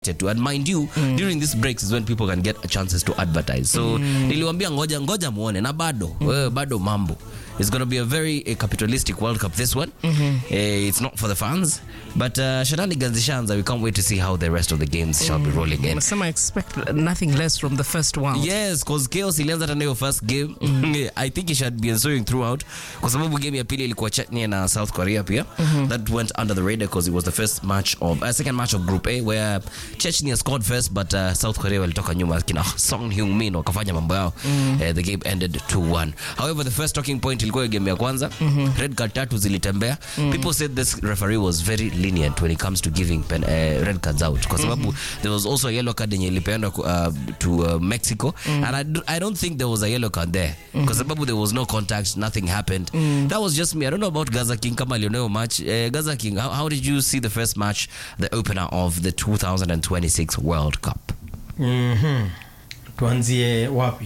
to and mind you during these breaks is when people can get chances to advertise so niliwambia ngoja ngoja muone na bado wewe bado mambo it's going to be a very uh, capitalistic world cup this one uh, it's not for the fans but uh, shenanigans zishaanza we can't wait to see how the rest of the games shall be rolling in Nasema expect nothing less from the first one. yes cause chaos ilianza tena hiyo first game i think it should be ensuing throughout kwa sababu game ya pili ilikuwa chechnya na south korea pia that went under the radar because it was the first match of uh, second match of group a where chechnya scored first but uh, south korea walitoka nyuma kina song hyung min wakafanya mambo yao uh, the game ended 2-1 however the first talking point ilikuwa hiyo game ya kwanza red card tatu zilitembea people said this referee was very lenient when it comes to giving pen, uh, red cards out kwa sababu there was also a yellow card yenye ilipeanwa uh, to uh, mexico and I, d- I don't think there was a yellow card there kwa sababu there was no contact nothing happened that was just me i don't know about gaza king kama alioneo match uh, gaza king how, how did you see the first match the opener of the 2026 world cup Mhm. tuanzie wapi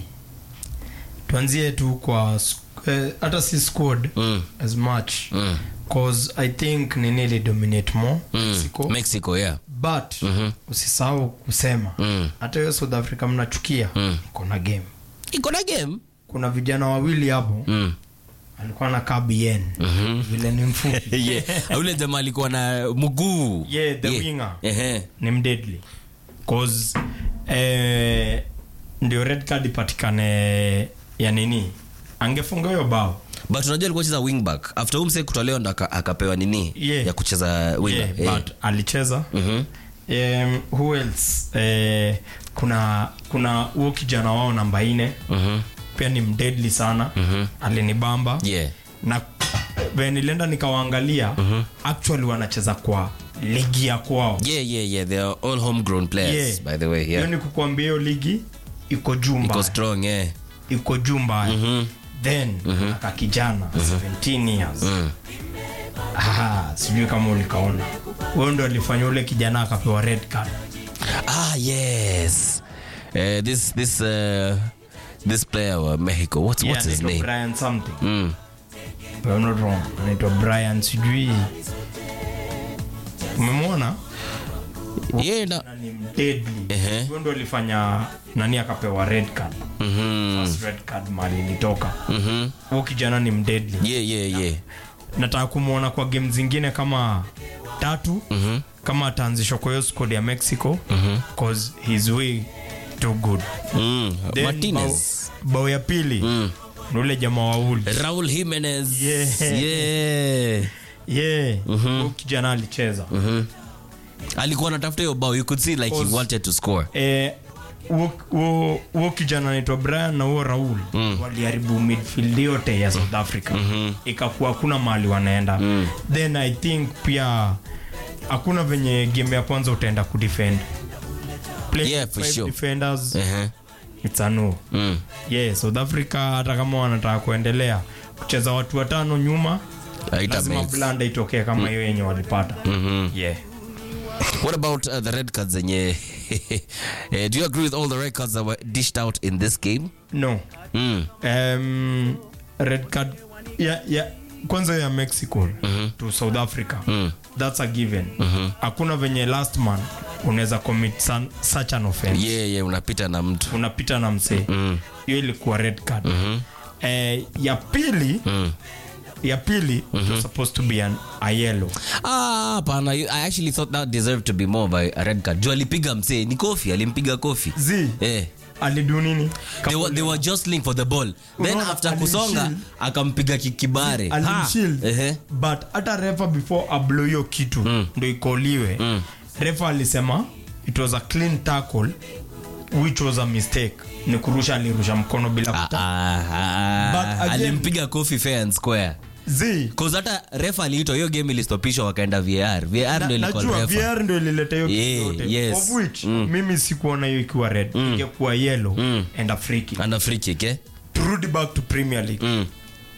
tuanzie tu kwa sk- eh, hata si squad Mm. as much Mm. cause i think nini li dominate more mexico mexico yeah but usisahau kusema Mm. hata hiyo south africa mnachukia Mm. kuna game iko na game kuna vijana wawili hapo mm. alikuwa na kabien vile ni mfupi yeah. ule jamaa alikuwa na mguu Yeah, the winger. Ehe. ni mdeadly cause eh, ndio red card ipatikane ya nini angefunga hiyo bao but unajua alikuwa cheza wingback after umse kutolewa ndo aka- akapewa nini Yeah. ya kucheza winger yeah, but alicheza Mhm. um, who else eh, kuna kuna huo kijana wao namba ine Mhm. pia ni mdeadly sana Mhm. alinibamba yeah na venye nilienda nikawaangalia actually wanacheza kwa ligi ya kwao yeah yeah yeah they are all homegrown players Yeah. by the way hiyo yeah ni kukuambia hiyo ligi iko juu iko mbaya strong yeah iko juu mbaya then aka kijana 17 years Ah, sijui kama ulikaona huyo ndo alifanya ule kijana akapewa red card ah yes uh, this this uh, this player wa mexico what's Yeah, what's his anaitwa name Brian something mm. If I'm not wrong anaitwa brian sijui umemwona yeah na na ni mdeadly Ehe. huyo ndo alifanya nani akapewa red card mhm First red card mali ilitoka mhm huyo kijana ni mdeadly yeah yeah yeah nataka kumwona kwa game zingine kama tatu mhm kama ataanzishwa kwa hiyo squad ya mexico cause he's way too good mm. Then martinez bao, bao ya pili Mm. ni ule jamaa wa uli raul jimenez Yeah. yeah yeah huyo kijana alicheza Mhm. alikuwa anatafuta hiyo bao you could see like he Cause- wanted to score Eh, huo- huo huo kijana anaitwa brian na huo raul waliharibu midfield yote ya south africa ikakuwa hakuna mahali wanaenda then i think pia hakuna venye game ya kwanza utaenda kudefend Play Yeah, for five sure. defenders Ehe. it's a no Mm. yeah south africa hata kama wanataka kuendelea kucheza watu watano nyuma Haita lazima make. blanda itokee kama hiyo yenye walipata yeah What about uh, the red cards zenye Eh, do you agree with all the red cards that were dished out in this game no mm. um, red card ya, ya, kwanza ya mexico to south africa that's a given hakuna venye last man unaweza commit san, such an offense yeah, yeah, unapita na mtu unapita na msee hiyo ilikuwa red card eh, ya pili ya pili it was supposed to be an, a yellow Ah, hapana i actually thought that deserved to be more by a red card juu alipiga msee ni kofi alimpiga kofi z eh. alidu nini they, were, they were jostling for the ball then Unaona, after kusonga alimshield. akampiga ki- kibare Ha. alimshield Ehe. but hata refa before ablo hiyo kitu ndo ikoliwe refa alisema it was a clean tackle which was a mistake ni kurusha alirusha mkono bila Ah, kuta ah, ah, But again- alimpiga kofi fair and square z Cause hata refa aliitwa hiyo game ilistopishwa wakaenda var var na, ndo ilikuwa najua refa vr ndo ilileta hiyo kitu Yeah, yote yes. of which mimi sikuona hiyo ikiwa red ingekuwa yellow and a free kick and a free kick eh? turudi back to premier league mm.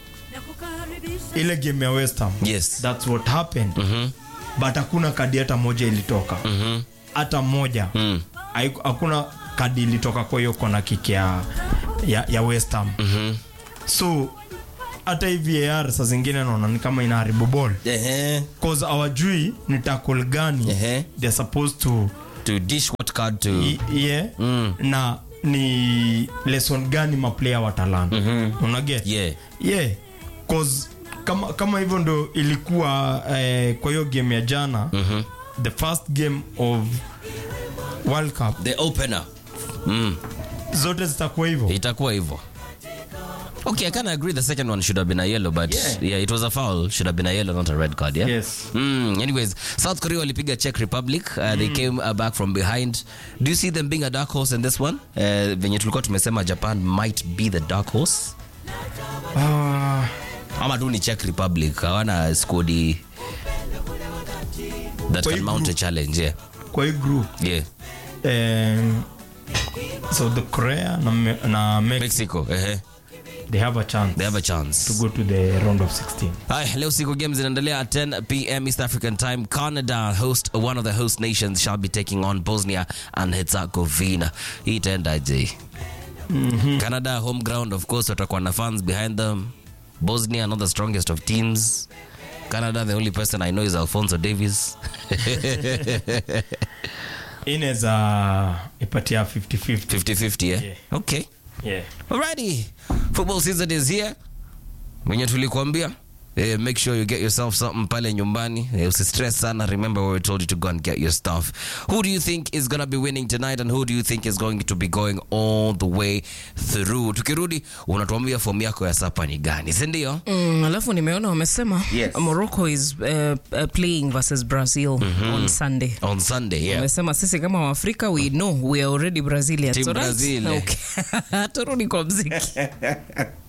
ile game ya west ham yes that's what happened but hakuna kadi hata moja ilitoka hata moja Mm. Haiku- hakuna kadi ilitoka kwa hiyo kona kick ya, ya, ya west ham so hata hii var saa zingine naona ni kama inaharibu ball Ehe. cause awajui ni tackle gani Ehe. they're supposed to to dish what card to I- yeah na ni lesson gani maplayer watalana mm-hmm. unaget yeah yeah cause kama, kama hivyo ndo ilikuwa eh, kwa hiyo game ya jana mm-hmm. the first game of world cup the opener mm. zote zitakuwa hivyo itakuwa hivyo okay i kind of agree the second one should have been a yellow but yeah. Yeah. it was a foul should have been a yellow not a red card yeah yes Mm, anyways south korea walipiga czech republic uh, they came uh, back from behind do you see them being a dark horse in this one uh, venye tulikuwa tumesema japan might be the dark horse uh, ama tu ni czech republic hawana skodi that Kwa can hii mount a group. challenge yeah kwa hii group yeah um, so the korea na, Me- na Mexico, mexico uh they have a chance they have a chance to go to the round of 16 Haya, leo siku games zinaendelea at 10 pm East African time. Canada host one of the host nations shall be taking on Bosnia and Herzegovina. Hii itaendaje? Canada home ground of course watakuwa na fans behind them. Bosnia not the strongest of teams. Canada the only person I know is Alfonso Davies. inaweza ipatia 50-50 50-50 yeah? Yeah. Okay. yeah. Alrighty. Football season is here. Wenye tulikuambia Eh, make sure you get yourself something pale nyumbani eh, usistress sana remember where we told you to go and get your stuff who do you think is gonna be winning tonight and who do you think is going to be going all the way through tukirudi unatuambia fomu yako ya sapa ni gani sindio Mm, alafu nimeona wamesema Yes. morocco is uh, uh, playing versus brazil on sunday on sunday yeah wamesema sisi kama waafrika we know we are already brazilians Team alright? Brazil, eh. okay. turudi kwa mziki